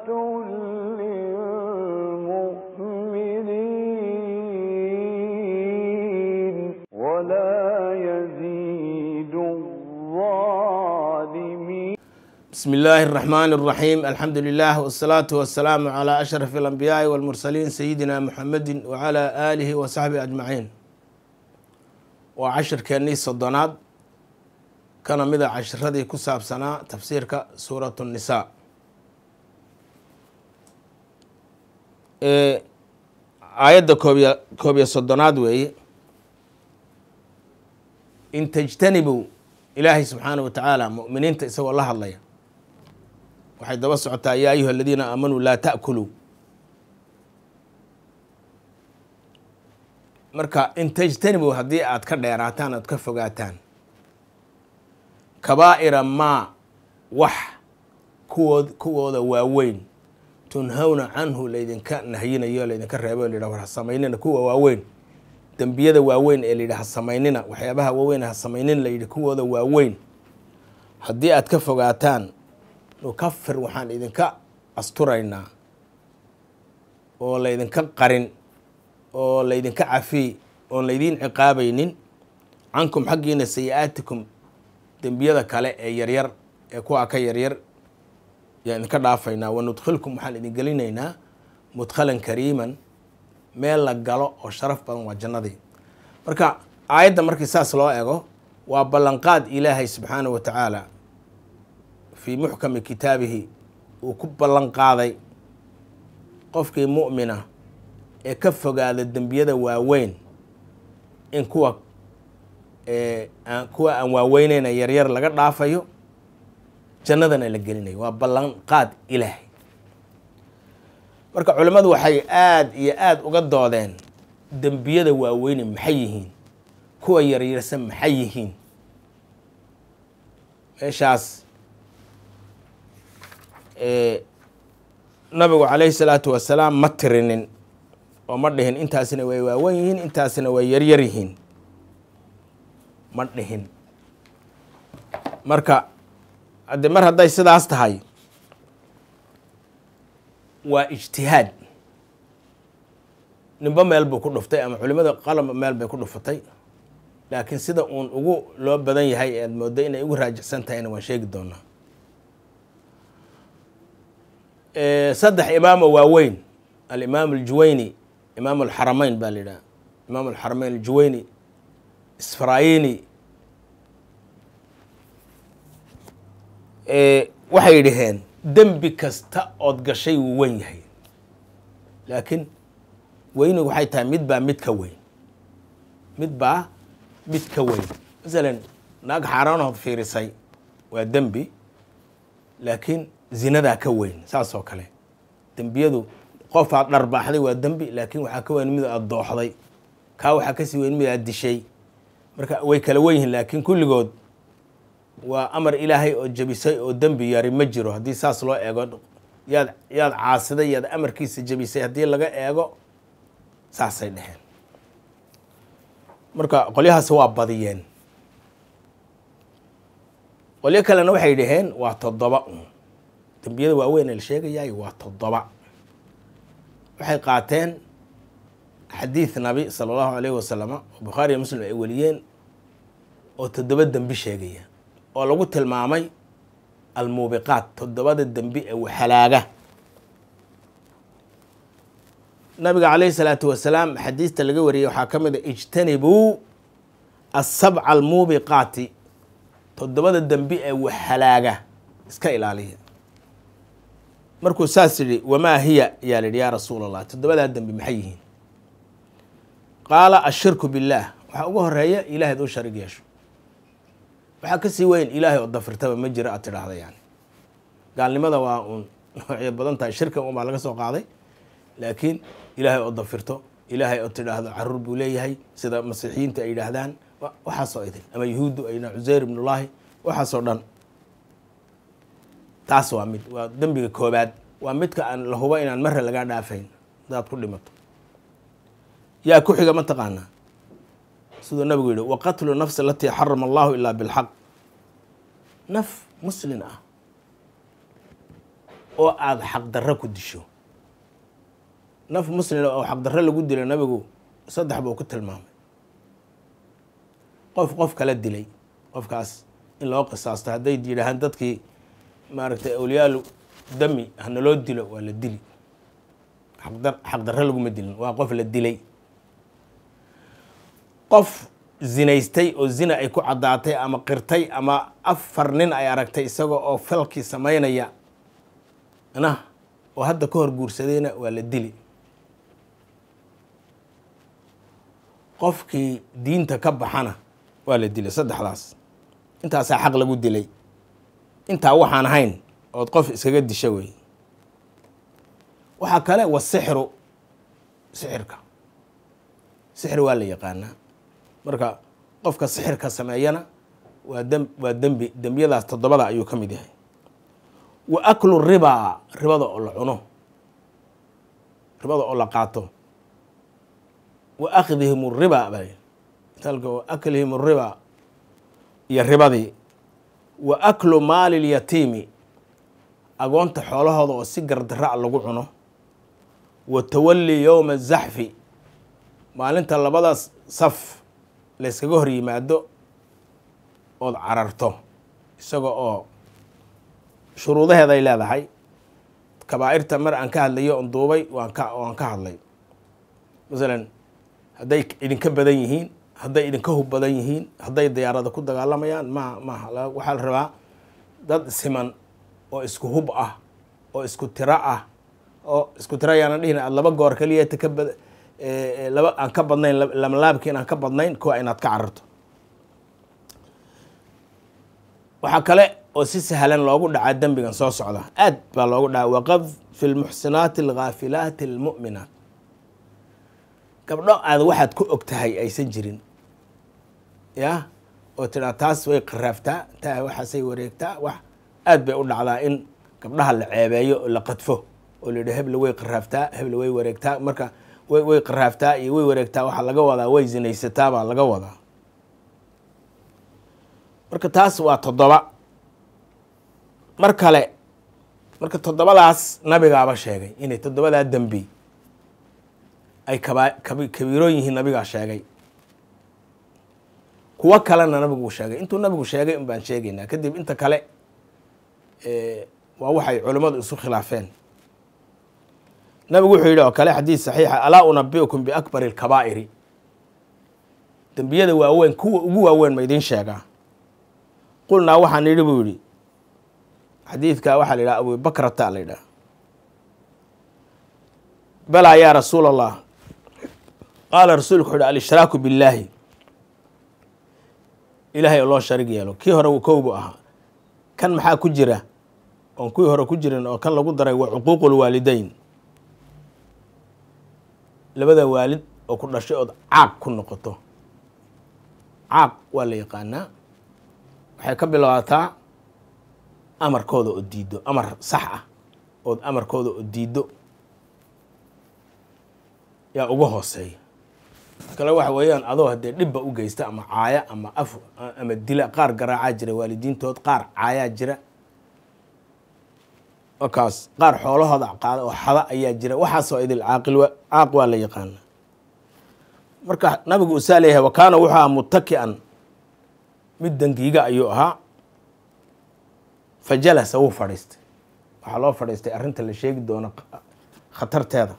للمؤمنين ولا يزيد الظالمين بسم الله الرحمن الرحيم الحمد لله والصلاة والسلام على أشرف الأنبياء والمرسلين سيدنا محمد وعلى آله وصحبه أجمعين وعشر كأني صدناد كان مدى عشردي كساب سنة تفسيرك سورة النساء إيه aayadda koobiya koobiya soddonaad weeye in tajtanibuu ilaahay subxaana wa tacaala mu'miniinta isagoo la hadlaya waxay daba socotaa yaa ayuha aladiina aamanuu laa ta'kuluu marka in tajtanibuu haddii aad ka dheeraataan aad ka fogaataan kabaa'ira maa wax kuwood kuwooda waaweyn tunhawna canhu laydinka nahyinayo laydinka reebo la yidhah war ha samaynina kuwa waaweyn dembiyada waaweyn ee layidhi ha samaynina waxyaabaha waaweyn ha samaynin layidhi kuwooda waaweyn haddii aad ka fogaataan nukafir waxaan idinka asturaynaa oo laydinka qarin oo laydinka cafiy oon laydiin ciqaabaynin cankum xaggiina sayi-aatikum dembiyada kale ee yaryar ee kuwaa ka yaryar yaan idinka dhaafaynaa wanudkhilkum waxaan idin gelinaynaa mudkhalan kariiman meel la galo oo sharaf badan waa jannadii marka aayadda markii saas loo ego waa ballanqaad ilaahay subxaana wa tacaala fii muxkami kitaabihi uu ku ballanqaaday qofkii mu'mina ee ka fogaada dembiyada waaweyn in kuwa kuwa aan waaweyneyna yaryar laga dhaafayo jannadana la gelinayo waa ballanqaad ilaahay marka culimmadu waxay aada iyo aada uga doodeen dembiyada waaweyne maxay yihiin kuwa yaryarsan maxay yihiin meeshaas nabigu calayhi salaatu wasalaam ma tirinin oo ma dhihin intaasina way waawen yihiin intaasina way yaryar yihiin ma dhihin marka hadde mar hadday sidaas tahay waa ijtihaad ninba meel buu ku dhuftay ama culimada qalaba meel bay ku dhufatay laakiin sida uun ugu loo badan yahay ead mooddo inay ugu raajixsan tahayna waan sheegi doonaa saddex imaamo waaweyn alimaam aljuwayni imaam alxarameyn baa la yidhaha imaam alxarameyn aljuwayni isfarayini waxay dhaheen dembi kasta ood gashay wuu weyn yahay laakiin weynigu waxay tahay mid baa mid ka weyn mid baa mid ka weyn masalan naag xaaraanood fiirisay waa dembi laakiin zinadaa ka weyn saas oo kale dembiyadu qof aad dharbaaxday waa dembi laakiin waxaa ka weyn mid aad dooxday kaa waxaa kasii weyn mid aad dishay marka way kala wen yihiin laakiin kulligood waa amar ilaahay oo jebisay oo dembi yari ma jiro haddii saas loo eego yaad yaad caasiday yaad amarkiisa jebisay haddii laga eego saasay dheheen marka qolyahaasi waa badiyeen qolyo kalena waxay dhaheen waa toddoba un dembiyada waaweyn ee la sheegayaay waa toddoba waxay qaateen xadiid nabi sala allahu alayhi wasalama oo bukhaariya muslim ay weliyeen oo toddoba dembi sheegaya oo lagu tilmaamay almuubiqaat toddobada dembi ee waxalaaga nabiga calayhi salaatu wasalaam xadiista laga wariyey waxaa ka mid a ijtanibuu asabca almuubiqaati toddobada dembi ee waxalaaga iska ilaaliya markuu saas yidhi wamaa hiya ayaa la yidhi yaa rasuul allah toddobadaa dembi maxay yihiin qaala ashirku billaah waxaa ugu horeeya ilahayd u sharig yeesho waxaa kasii weyn ilaahay oo dafirtaba ma jiro aad tidhaahda yani gaalnimada waa uun noocyo badan tahay shirkan un baa laga soo qaaday laakiin ilaahay oo dafirto ilaahay oo tidhaahdo caruur buu leeyahay sida masiixiyiinta ay yidhaahdaan waxaasoo idin ama yuhuuddu ay yidhahan cuseyr ibnullaahi waxaasoo dhan taas waa mid waa dembiga koobaad waa midka aan la hubo inaan marre lagaa dhaafayn hadaad ku dhimato yaa ku xiga ma taqaanaa siduu nabigu yihi waqatlu nafsi alatii xarama allahu ilaa bilxaq naf muslin ah oo aada xaqdarro ku disho naf muslima oo xaqdarro lagu dilo nabigu saddex buu ku tilmaamay qof qof kala dilay qofkaas in loo qisaasto hadday yidhaahaan dadkii maaragtay awliyaalu dami hanaloo dilo waa la dili xaqdar xaqdarro laguma dilin waa qof la dilay qof zinaystay oo zina ay ku caddaatay ama qirtay ama afar nin ay aragtay isaga oo falkii samaynaya na oo hadda ka hor guursadayna waa la dili qofkii diinta ka baxana waa la dilay saddexdaas intaasaa xaq lagu dilay intaa waxaan ahayn ood qof iskaga disha wey waxaa kale wasixru sixirka sixir waa la yaqaanaa marka qofka sixirka sameeyana waa dm waa dembi dembiyadaas toddobada ayuu ka mid yahay wa aklu ribaa ribada oo la cuno ribada oo la qaato wa akhdihim riba ba miaalka wa aklihim riba iyo ribadii wa aklu maali lyatiimi agoonta xoolahooda oo si gardarra lagu cuno wa tawali yowma zaxfi maalinta labadaas saf layskaga hor yimaado ood cararto isaga oo shuruudaheeday leedahay kabaa'irta mar aan ka hadlayo on duubay waan ka waan ka hadlay masalan hadday idinka badan yihiin hadday idinka hub badan yihiin hadday diyaarada ku dagaalamayaan ma maha waxaa la rabaa dad siman oo isku hub ah oo isku tiro ah oo isku tiro ayaana dhihin aad laba goor kaliya ta ka bad laba aan ka badnayn lamalaabki inaan ka badnayn kuwa inaad ka cararto waxaa kale oo si sahlan loogu dhacaa dembigan soo socda aad baa loogu dhacaa waqad fi lmuxsinaati alghaafilaati almu'minaat gabdho aad waxaad ku og tahay aysan jirin ya oo tidhaa taas way qaraaftaa taa waxaasay wareegtaa wax aad bay u dhacdaa in gabdhaha la ceebeeyo oo la qadfo oo la yidhi hebla way qaraaftaa hebla way wareegtaa marka way way qaraaftaa iyo way wareegtaa waxaa laga wadaa way zinaysataa baa laga wadaa marka taas waa toddoba mar kale marka toddobadaas nabigaaba sheegay inay toddobadaa dembi ay kaba kabi kabiiroon yihiin nabigaa sheegay kuwo kalena nabigu sheegay intuu nabigu sheegay un baan sheegaynaa kadib inta kale waa waxay culimmadu isu khilaafeen nabigu wuxuu yidhi oo kale xadiid saxiixa alaa unabiukum biakbari alkabaa'iri dembiyada waaweyn kuwa ugu waaweyn ma idiin sheegaa qulnaa waxaan yidhi buu yidhi xadiidka waxaa la yidhaha abubakrata la yidhaha balaa yaa rasuula allah qaala rasuulku wuxu uhi alishiraaku billaahi ilaahay oo loo sharig yeelo kii hore kowbu ahaa kan maxaa ku jira oon kuwii hore ku jirin oo kan lagu daray waa cuquuqu lwaalideyn labada waalid oo ku dhashay ood caaq ku noqoto caaq waa la yaqaanaa waxay ka bilaabataa amarkooda oo diiddo amar sax ah ood amarkooda oo diiddo yaa uga hooseeya kale waxa weeyaan adoo haddee dhibba u geysta ama caaya ama af ama dila qaar garaacaa jira waalidiintood qaar caayaa jira markaas qaar xoolahooda qaada oo xada ayaa jira waxaasoo idil caaqil caaq waa la yaqaana marka nabigu usaa leeyahay wa kaana wuxuu ahaa mutaki'an mid dangiiga ayuu ahaa fa jalasa wuu fadhiistay waxaa loo fadhiistay arrinta la sheegi doono khatarteeda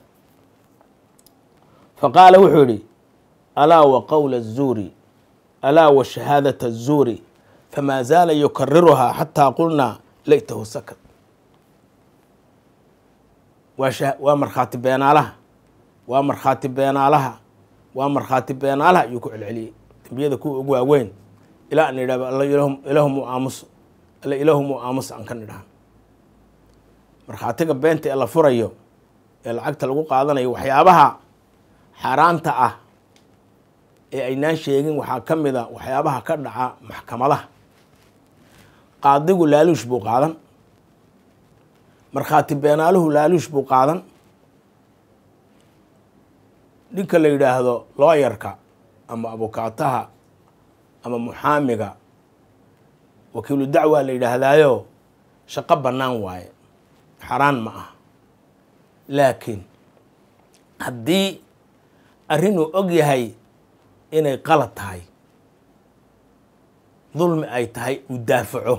fa qaala wuxuu yidhi alaa wa qowla الzuuri alaa wa shahaadaة الzuuri famaa zaala yukariruhaa xataa qulnaa laytahu sakad waa waa markhaati beenaalaha waa markhaati beenaalaha waa markhaati beenaalaha ayuu ku celceliyey dembiyada kuwa ugu waaweyn ilaa an idhahdo alla ilaahumu aamus alla ilaahumu aamus aan ka nidhahan markhaatiga beenta ee la furayo ee lacagta lagu qaadanayo waxyaabaha xaaraanta ah ee aynaan sheegin waxaa ka mid a waxyaabaha ka dhaca maxkamadaha qaadigu laaluush buu qaadan markhaati beenaaluhu laaluush buu qaadan ninka la yidhaahdo looyarka ama abukaataha ama muxaamiga wakiilu dacwa la yidhaahdaayo shaqo bannaan waaye xaraan ma aha laakiin haddii arrinuu og yahay inay qalad tahay dulmi ay tahay uu daafaco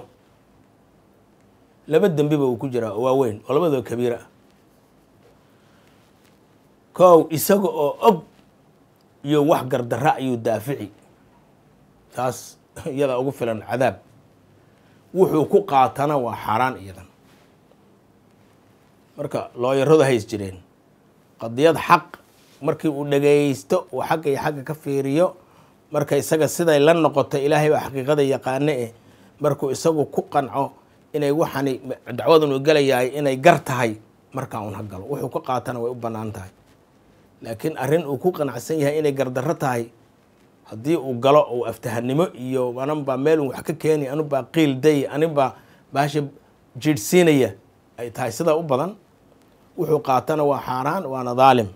laba dembiba uu ku jiraa oo waaweyn oo labadoo kabiira ah kow isaga oo og iyo wax gardarra ayuu daafici taas iyada ugu filan cadaab wuxuu ku qaatana waa xaaraan iyadan marka looyaradu hays jireen qadiyad xaq markii uu dhagaysto uu xagga iyo xagga ka fiiriyo marka isaga siday la noqoto ilaahay baa xaqiiqada yaqaane eh markuu isagu ku qanco inay waxani dacwadan uu gelayahay inay gar tahay markaa un ha galo wuxuu ka qaatana way u bannaan tahay laakiin arrin uu ku qanacsan yahay inay gardarro tahay haddii uu galo uu aftahanimo iyo ananbaa meel un wax ka keeni anubaa qiil day anibaa baasha jiidhsiinaya ay tahay sidaa u badan wuxuu qaatana waa xaaraan waana daalim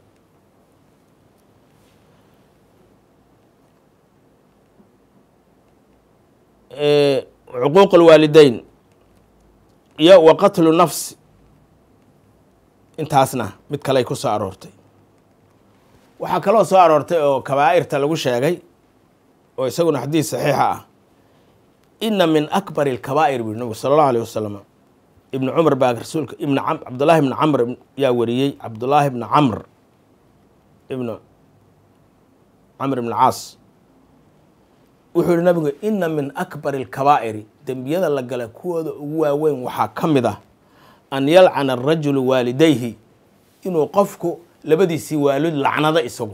cuquuq alwaalideyn iyo wa qatlu nafsi intaasna mid kaley ku soo aroortay waxaa kaloo soo aroortay oo kabaa'irta lagu sheegay oo isaguna xadiis saxiixa ah ina min akbari alkabaa'ir bui nabigu sala allahu alيh wasalam ibnu cumar baa rasuulka ibn cabdullaahi ibni camr yaa wariyey cabdullaahi ibni camr ibnu camr ibn caas wuxuu yihi nabigu ina min akbari alkabaa'iri dembiyada la gala kuwooda ugu waaweyn waxaa ka mid ah an yalcana arajulu waalidayhi inuu qofku labadiisii waalid lacnado isagu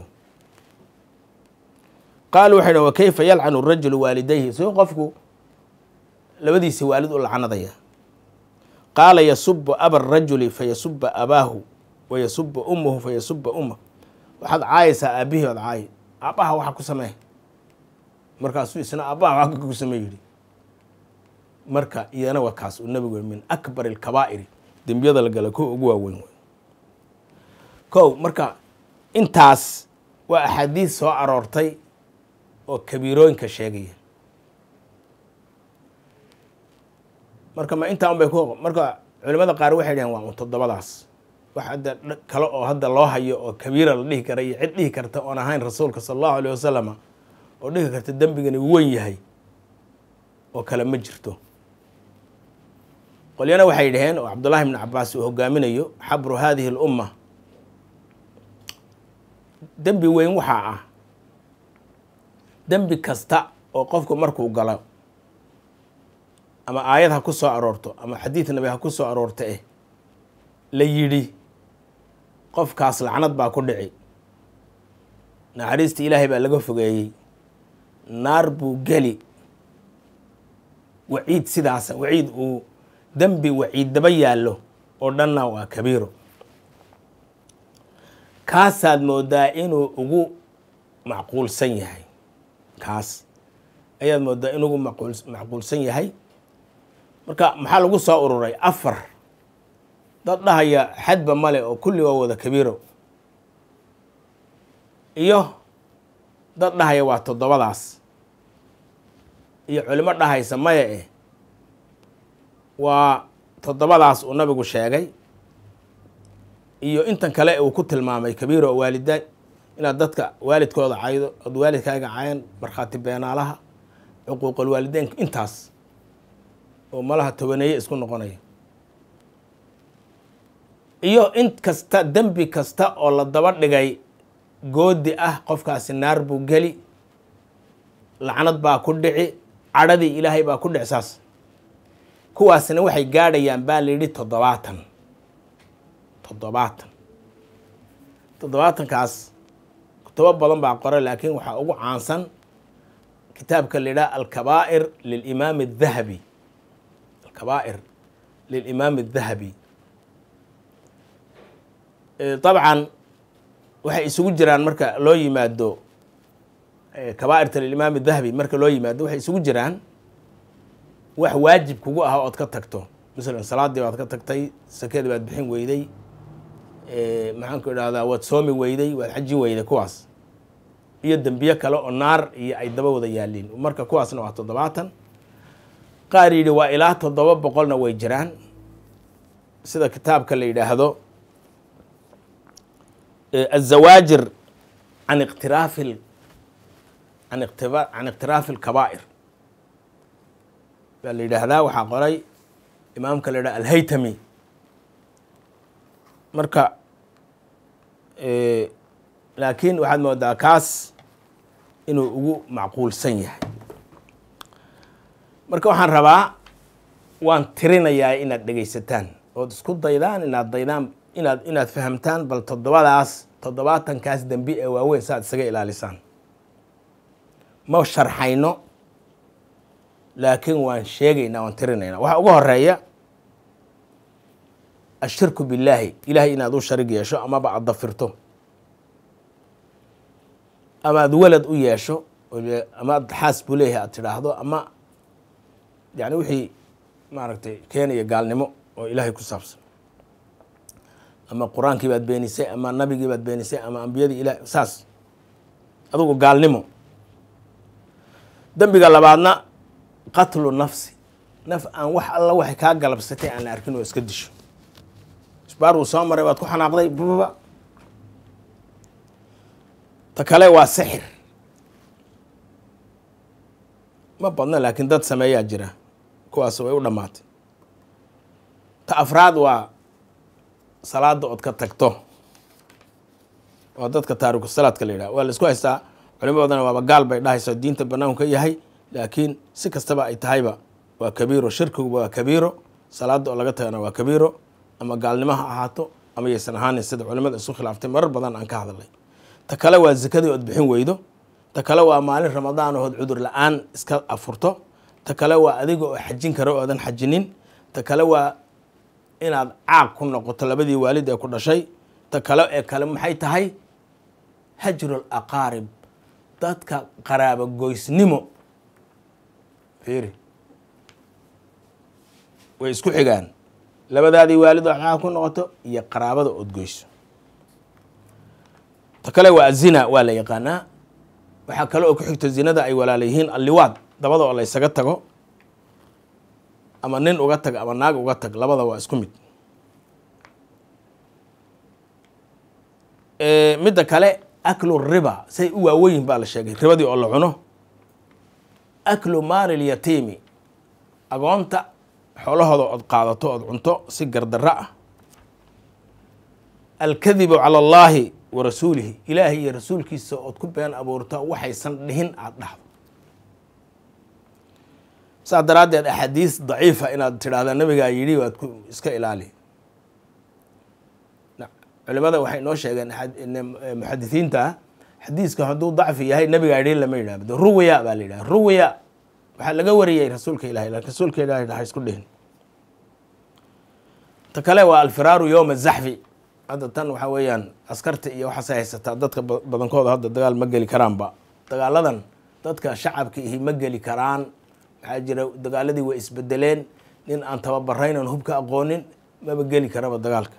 qaalu waxay dhn wa kayfa yalcanu rajulu waalidayhi suu qofku labadiisii waalid u lacnadaya qaala yasubu aba rajuli fayasuba abaahu wa yasuba ummahu fayasuba ummah waxaad caayaysaa aabihii ood caayi aabbaha waxa ku samee markaasuu isna aabbaha waxa ku samee yidhi marka iyana waa kaas uu nabigu min akbar alkabaa'iri dembiyada la gala kuwa ugu waaweyn wey kow marka intaas waa axaadiis soo aroortay oo kabiirooyinka sheegaya marka ma intaa un bay ku marka culimada qaar waxay dhaheen waa un toddobadaas wax hadda kale oo hadda loo hayo oo kabiira la dhihi kara iyo cid dhihi karta oon ahayn rasuulka sala allahu alayh wasalama oo dhihi karta dembigani weyn yahay oo kale ma jirto qolyana waxay dhaheen oo cabdullahi ibni cabaas uu hogaaminayo xabru hadihi alumma dembi weyn waxaa ah dembi kasta oo qofku markuu galo ama aayad ha ku soo aroorto ama xadiid nabi ha ku soo aroorto eh la yidhi qofkaas lacnad baa ku dhici naxariista ilaahay baa laga fogeeyey naar buu geli waciid sidaasa waciid uu dembi waciid daba yaallo oo dhanna waa kabiiro kaasaad moodaa inuu ugu macquulsan yahay kaas ayaad moodaa inuu ugu maqul macquulsan yahay marka maxaa lagu soo ururay afar dad dhahaya xadba male oo kulli waa wada kabiiro iyo dad dhahaya waa toddobadaas iyo culimo dhahaysa maya eh waa toddobadaas uu nabigu sheegay iyo intan kale uu ku tilmaamay kabiiro oo waalidaan inaad dadka waalidkooda caydo ood waalidkaaga cayan markhaati beenaalaha cuquuqal waalideynka intaas oo malaha tobaneeye isku noqonaya iyo in kasta dembi kasta oo la daba dhigay goodi ah qofkaasi naar buu geli lacnad baa ku dhici cadhadii ilaahay baa ku dhici saas kuwaasna waxay gaadhayaan baa la yidhi toddobaatan toddobaatan toddobaatankaas kutubo badan baa qora laakiin waxaa ugu caansan kitaabka la yidhaha alkabaa'ir lilimaam adahabi alkabaa'ir lilimaam adahabi dabcan waxay isugu jiraan marka loo yimaado kabaa'irta lilimaam adahabi marka loo yimaado waxay isugu jiraan wax waajib kugu ah ood ka tagto masalan salaadii baad ka tagtay sakadii baad bixin weyday maxaan ku idhahdaa waad soomi weyday waad xaji weyday kuwaas iyo dembiye kale oo naar iyo ay daba wada yaaliin marka kuwaasna waa toddobaatan qaar yidhi waa ilaa toddoba boqolna way jiraan sida kitaabka la yidhaahdo azawaajir can iqtiraafi can iqtiba can iqtiraafi alkabaa'ir baa la yidhaahdaa waxaa qoray imaamka la yidhaha alhaytami marka laakiin waxaad moodaa kaas inuu ugu macquulsan yahay marka waxaan rabaa waan tirinayaa inaad dhegaysataan ood isku daydaan inaad daydaan inaad inaad fahamtaan bal toddobadaas toddobaatankaas dembi ee waaweyn saaad isaga ilaalisaan ma sharxayno laakiin waan sheegaynaa waan tirinaynaa waxaa ugu horeeya ashirku billaahi ilaahay inaad u sharig yeesho amaba aad dafirto ama aad welad u yeesho ama ad xaas buu leeyahay aad tidhaahdo ama yani wixii maaragtay keenaya gaalnimo oo ilaahay ku saabsan ama qur-aankii baad beenisay ama nabigii baad beenisay ama ambiyadii ilah saas adugu gaalnimo dembiga labaadna qatlu nafsi naf aan wax alla waxay kaa galabsatay aan la arkin oo iska disho isbaar uu soo maray waad ku xanaaqday bababa ta kale waa sixir ma badna laakiin dad sameeyaa jira kuwaas way u dhammaatay ta afraad waa salaada ood ka tagto waa dadka taariku salaadka la yidhaha waa la isku haystaa culimo badana waaba gaal bay dhahaysa diinta banaanku ka yahay laakiin si kastaba ay tahayba waa kabiiro shirkiguba waa kabiiro salaada oo laga tagana waa kabiiro ama gaalnimo ha ahaato ama yaysan ahaanin sida culimada isu khilaaftay marar badan aan ka hadalay ta kale waa zakadii ood bixin weydo ta kale waa maalin ramadaan ood cudur la-aan iska afurto ta kale waa adiga oo xajin kara oodan xajinin ta kale waa inaad caaq ku noqoto labadii waalid ee ku dhashay ta kale ee kale maxay tahay hajru laqaarib dadka qaraabo goysnimo fiiri way isku xigaan labadaadii waalid oo caaq ku noqoto iyo qaraabada ood goyso ta kale waa azina waa la yaqaanaa waxaa kale oo ku xigto zinada ay walaala yihiin alliwaad dabada oo la ysaga tago ama nin uga tag ama naag uga tag labada waa isku mid midda kale aklu riba say u waaweyin baa la sheegay ribadii oo la cuno aklu maali lyatiimi agoonta xoolahooda ood qaadato ood cunto si gardarro ah alkadibu cala allaahi wa rasuulihi ilaahay iyo rasuulkiisa ood ku been abuurto waxaysan dhihin aada dhahdo saas daraaddeed axaadiis daciifa inaad tidhaahda nabigaa yidhi waad ku iska ilaali culimada waxay noo sheegeen muxadisiinta xadiiska hadduu dacfi yahay nabigaa yidhi lama yidhahdo ruwiya baa la yidhaha ruwiya waxaa laga wariyey rasuulka ilahay lakin rasuulka ilahay ha isku dhihin ta kale waa alfiraaru yowma zaxfi hadda tan waxaa weeyaan askarta iyo waxaasay haysataa dadka badankooda hadda dagaal ma geli karaanba dagaaladan dadka shacabka ihi ma geli karaan waxaa jira dagaaladii way isbedeleen nin aan tababarayn aan hubka aqoonin maba geli karaba dagaalka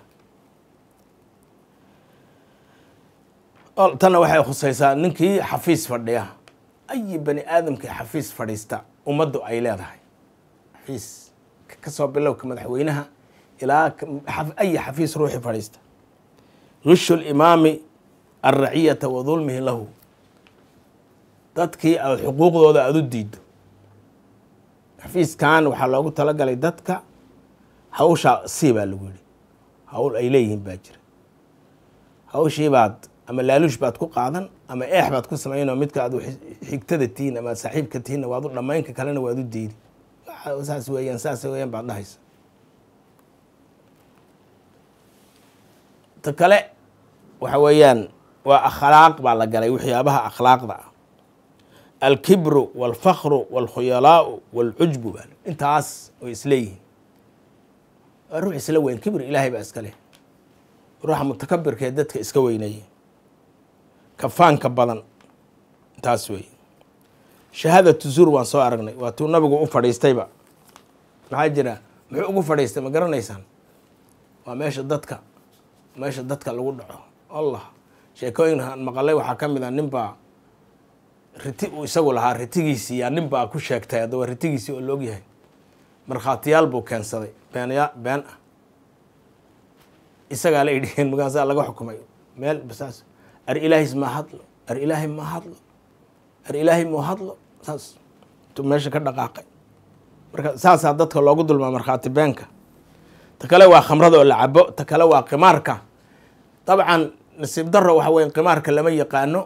tanna waxay khusaysaa ninkii xafiis fadhiya ayi bani aadamkii xafiis fadhiista ummaddu ay leedahay xafiis kasoo bilowka madaxweynaha ilaa ayi xafiis ruuxi fadhiista rishu limaami alraciyata wa dulmihi lahu dadkii aad xuquuqdooda aada u diiddo xafiiskan waxaa loogu talagalay dadka hawshaa si baa lagu yihi hawl ay leeyihiin baa jira hawshii baad ama laaluush baad ku qaadan ama eex baad ku samaynoo midka aad xigtada tihiin ama ad saaxiibka tihiinna waad u dhammaynka kalena waad u diidi saas weeyaan saas weeyaan baad dhahaysa ta kale waxa weeyaan waa akhlaaq baa la galay waxyaabaha akhlaaqda ah alkibru walfakru walkhuyalaau walcujbu baa intaas way isleeyihiin waa ruux isla weyn kibr ilaahay baa iska leh ruuxa mutakabirkee dadka iska weyneeya kafaanka badan taas weeye shahaadatu zur waan soo aragnay waa tuu nabigu u fadhiistayba maxaa jira muxuu ugu fadhiistay ma garanaysaan waa meesha dadka meesha dadka lagu dhaco allah sheekooyin maqalay waxaa ka mid a nin baa riti uu isagu lahaa ritigiisii yaa nin baa ku sheegtay haddaba ritigiisii oo loog yahay markhaatiyaal buu keensaday beenya been ah isagaa la idhiheen markaasaa laga xukumay meel saas ar ilaahis ma hadlo ar ilaahay ma hadlo ar ilaahay mu hadlo saas intuu meesha ka dhaqaaqay marka saasaa dadka loogu dulmaa markhaati beenka ta kale waa khamrada oo la cabo ta kale waa qimaarka dabcan nasiib daro waxa weye qimaarka lama yaqaano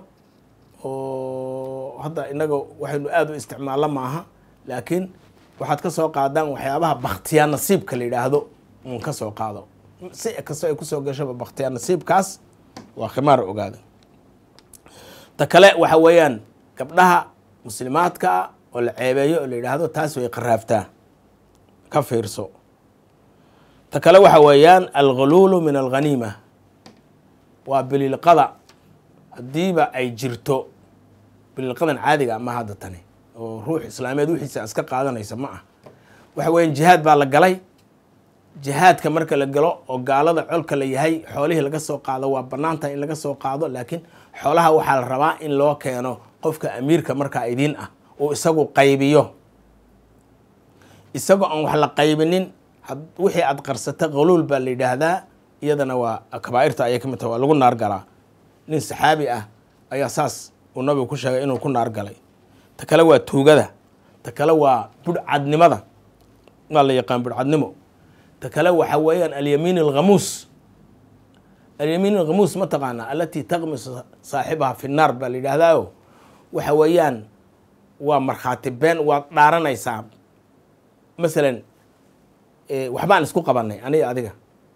oo hadda inaga waxaynu aada u isticmaallo maaha laakiin waxaad ka soo qaadaan waxyaabaha baktiyaa nasiibka la yidhaahdo un ka soo qaado si kastoo ay kusoo gashaba baktiyaa nasiibkaas waa khimaar ogaada ta kale waxa weeyaan gabdhaha muslimaadka ah oo la ceebeeyo oo la yidhaahdo taas way qaraaftaa ka fiirso ta kale waxa weeyaan alghuluulu min alghaniima waa bililqada haddiiba ay jirto bililqadan caadiga ama hadda tani oo ruux islaameed wixiisa iska qaadanaysa ma ah waxa weeyaan jihaad baa la galay jihaadka marka la galo oo gaalada colka la yahay xoolihii laga soo qaado waa banaantaha in laga soo qaado laakiin xoolaha waxaa la rabaa in loo keeno qofka amiirka markaa idiin ah oo isagu qaybiyo isagoo aan wax la qaybinin wixii aad qarsata qaluul baa la yidhaahdaa iyadana waa kabaa'irta ayay ka mid taha waa lagu naar galaa nin saxaabi ah ayaa saas uu nabigu ku sheegay inuu ku naar galay ta kale waa tuugada ta kale waa budhcadnimada waa la yaqaan budhcadnimo ta kale waxa weeyaan alyamiin alghamuus alyamiin alghamuus ma taqaanaa alatii taqmisu saaxibaha fi naar baa la yidhaahdaayo waxa weeyaan waa markhaati been waad dhaaranaysaa masalan waxbaan isku qabanay aniga adiga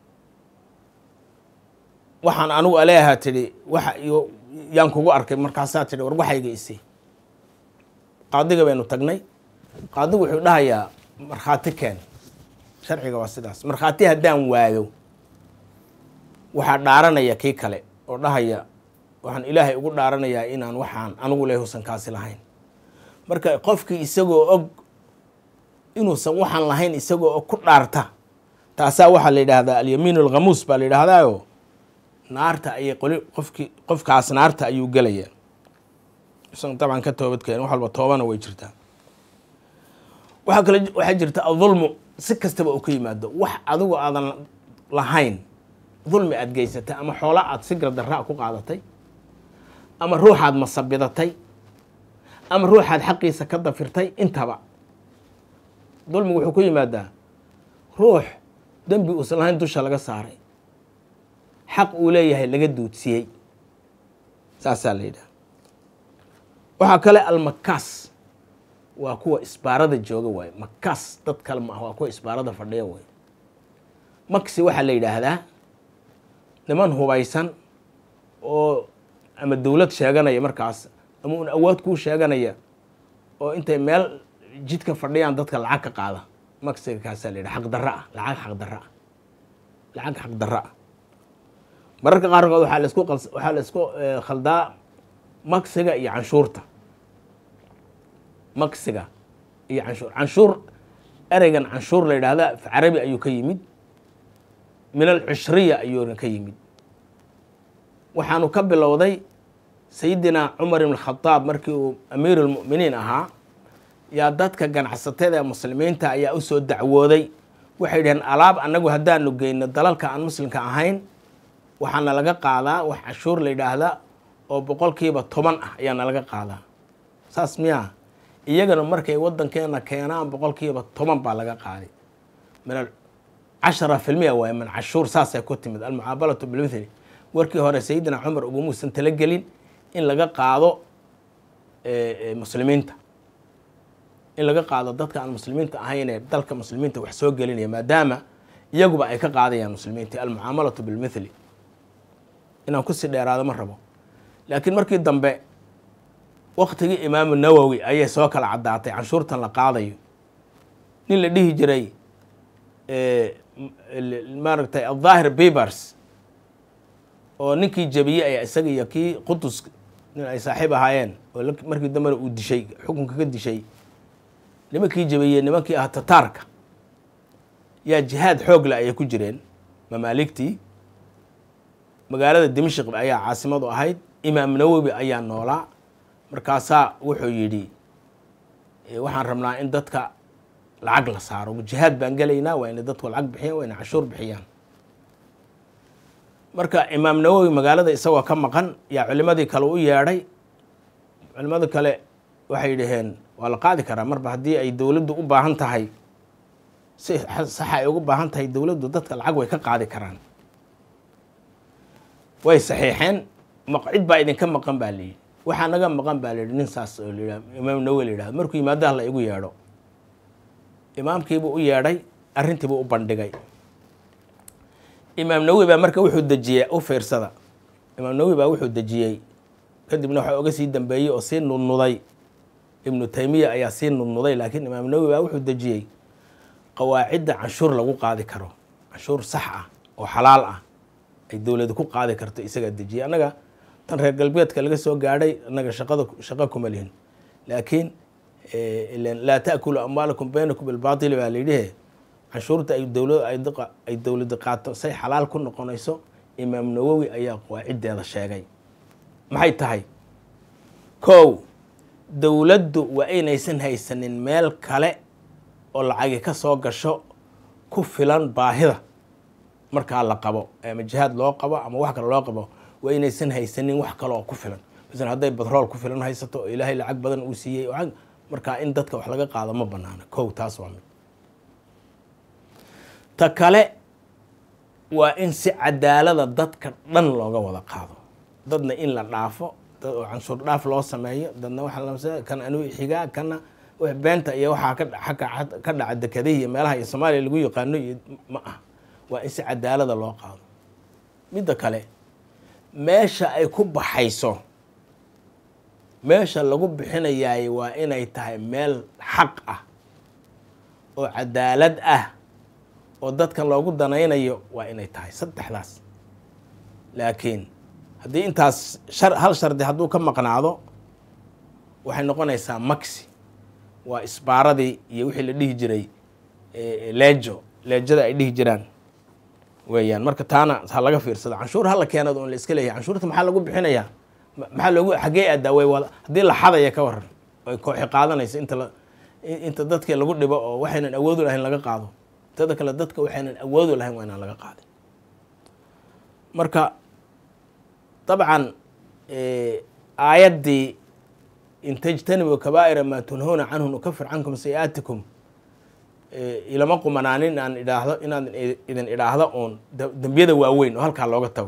waxaan anigu aleeyahaa tidhi waxa iyo yaan kugu arkay markaasaa tidhi war waxayga isi qaadiga baynu tagnay qaadigu wuxuu dhahayaa markhaati keen sharciga waa sidaas markhaati haddaan waayo waxaa dhaaranaya kii kale oo dhahaya waxaan ilaahay ugu dhaaranayaa inaan waxaan anigu leh husan kaasi lahayn marka qofkii isagoo og inuusan waxaan lahayn isagoo og ku dhaarta taasaa waxaa la yidhaahdaa alyamiin alghamuus baa la yidhaahdaayo naarta ayay qoli qofkii qofkaas naarta ayuu gelaya isaga dabcan ka toobadkeen wax walba toobana way jirtaa waxaa kale waxaa jirta adulmu si kastaba uu ka yimaado wax adigu aadan lahayn dulmi aada geysatay ama xoola aada si gardarraa ku qaadatay ama ruuxaad masabidatay ama ruuxaad xaqiisa ka dafirtay intaba dulmigu wuxuu ku yimaadaa ruux dembi uusan lahayn dusha laga saaray xaq uu leeyahay laga duudsiyey saasaa la yidhaha waxaa kale almakaas waa kuwa isbaarada jooga waaye makaas dad kale ma ah waa kuwa isbaarada fadhiya waaye maksi waxaa la yidhaahdaa niman hubaysan oo ama dowlad sheeganaya markaas ama un awood kuu sheeganaya oo intay meel jidka fadhiyaan dadka lacag ka qaada maksiga kaasaa la yidhaha xaqdarra ah lacag xaqdarra ah lacag xaqdarra ah mararka qaarkood waxaa la isku waxaa la isku khaldaa maksiga iyo canshuurta maksiga iyo canshuur canshuur ereygan canshuur la yidhaahda af carabi ayuu ka yimid min alcushriya ayuuna ka yimid waxaanu ka bilowday sayidina cumar ibn khadaab markii uu amiir lmu'miniin ahaa yaa dadka ganacsatada ee muslimiinta ayaa usoo dacwooday waxay dhaheen alaab annagu haddaanu geyno dalalka aan muslimka ahayn waxaana laga qaadaa wax canshuur la yidhaahda oo boqolkiiba toban ah ayaana laga qaadaa saas miyaa iyagana markay wadankeena keenaan boqolkiiba toban baa laga qaaday min cashara filmiya waay min cashuur saasay ku timid almucaabalatu bilmithli warkii hore sayidina cumar ugumuusan talagelin in laga qaado muslimiinta in laga qaado dadka aan muslimiinta ahayn ee dalka muslimiinta wax soo gelinaya maadaama iyaguba ay ka qaadayaan muslimiinta almucaamalatu bilmithli inaan kusii dheeraado ma rabo laakiin markii dambe waktigii imaamu nawowi ayay soo kala caddaatay canshuurtan la qaadayo nin la dhihi jiray maaragtay aldaahir bibers oo ninkii jebiyey ayaa isaga iyo kii qudus nin ay saaxiib ahaayeen oo markii dambena uu dishay xukunka ka dishay nimankii jebiyey nimankii ah tataarka yaa jihaad xoog le ayay ku jireen mamaaligtii magaalada dimashik ayaa caasimadu ahayd imaam nawowi ayaa noolaa markaasaa wuxuu yidhi waxaan rabnaa in dadka lacag la saaro jihaad baan gelaynaa waa inay dadku lacag bixiyaan waa inay cashuur bixiyaan marka imaam nawowi magaalada isagoo ka maqan yaa culimadii kale u yeedhay culimada kale waxay dhaheen waa la qaadi karaa marba haddii ay dowladdu u baahan tahay si saxa ay ugu baahan tahay dowladdu dadka lacag way ka qaadi karaan way saxiixeen cid baa idinka maqan baa layidhi waxaa naga maqan baa layidhi nin saas oo layidhah imaam nawowi la yidhahdo markuu yimaado hala igu yeedho imaamkiibuu u yeedhay arrintiibuu u bandhigay imaam nawowi baa marka wuxuu dejiyey u fiirsada imaam nawowi baa wuxuu dejiyey kadibna waxaa oga sii dambeeyey oo sii nudnuday ibnu taymiya ayaa sii nudnuday laakiin imaam nawowi baa wuxuu dejiyey qawaacidda canshuur lagu qaadi karo canshuur sax ah oo xalaal ah ay dowladu ku qaadi karto isagaa dejiyey annaga tan reer galbeedka laga soo gaadhay annaga shaqada shaqo kuma lihin laakiin laa taakulu amwaalakum baynakum bilbaatili baa layidhihe canshuurta ay dowlad ay dowladda qaato say xalaal ku noqonayso imaam nawowi ayaa qawaaciddeeda sheegay maxay tahay kow dowladdu waa inaysan haysanin meel kale oo lacagi ka soo gasho ku filan baahida markaa la qabo ama jihaad loo qabo ama wax kale loo qabo waa inaysan haysanin wax kale oo ku filan masalan hadday batrool ku filan haysato oo ilaahay lacag badan uu siiyey markaa in dadka wax laga qaado ma banaana kow taas waa mid ta kale waa in si cadaalada dadka dhan looga wada qaado dadna in la dhaafo dad oo canshuur dhaaf loo sameeyo dadna waxa kan anuu xigaa kana beenta iyo waxaa ka dhaca dekadahi iyo meelaha iyo soomaaliya lagu yaqaano iyo ma ah waa in si cadaalada loo qaado midda kale meesha ay ku baxayso meesha lagu bixinayaay waa inay tahay meel xaq ah oo cadaalad ah oo dadka loogu danaynayo waa inay tahay saddexdaas laakiin haddii intaas hal shardi hadduu ka maqnaado waxay noqonaysaa maxi waa isbaaradii iyo wixii la dhihi jiray leejo leejada ay dhihi jiraan weeyaan marka taana ha laga fiirsado canshuur hala keenado on la iska leeyahay canshuurta maxaa lagu bixinayaa maxaa loogu xaggee aadaa way wada haddii la xadaya ka waran ay kooxi qaadanayso inta la inta dadka lagu dhibo oo waxaynan awoodu lahayn laga qaado tada kale dadka waxaynan awoodu lahayn waa inaan laga qaadin marka dabcan aayaddii in tajtanibuu kabaa'ira maa tunhuuna canhu nukafir cankum sayi'aatikum ilama qumanaanin inaan idhaahdo inaan idin idhaahdo uun dembiyada waaweyn oo halkaa looga tago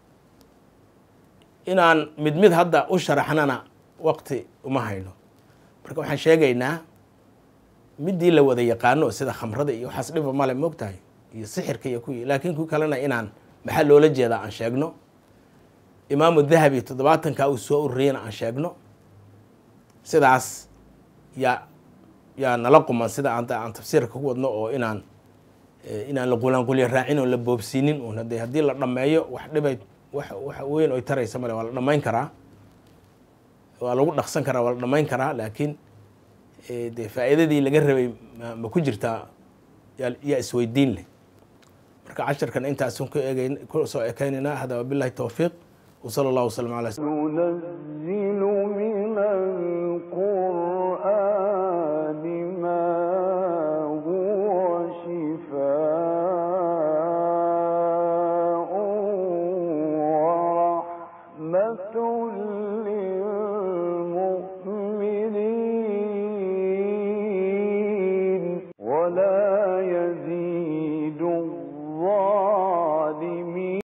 inaan mid mid hadda u sharaxnana waqti uma hayno marka waxaan sheegaynaa midii la wada yaqaano sida khamrada iyo waxaas dhiba male moogtahay iyo sixirka iyo kuwii laakiin ku kalena inaan maxaa loola jeedaa aan sheegno imaamu dahabi toddobaatankaa uu soo ururiyana aan sheegno sidaas yaa yaa nala quman sida aan tafsiirka ku wadno oo inaan inaan la qulanqulya raacin oon la boobsiinin un hade haddii la dhammeeyo wax dhibay wax wax weyn oy taraysa male waa la dhammayn karaa waa lagu dhaqsan karaa waa la dhammayn karaa laakiin dee faa'iidadii laga rabay ma ku jirtaa yaa isweydiin leh marka casharkan intaasun ku eegeyn ku soo ekeynaynaa hada wabillahi towfiiq وصلى الله وسلم على ننزل من القرآن ما هو شفاء ورحمة للمؤمنين ولا يزيد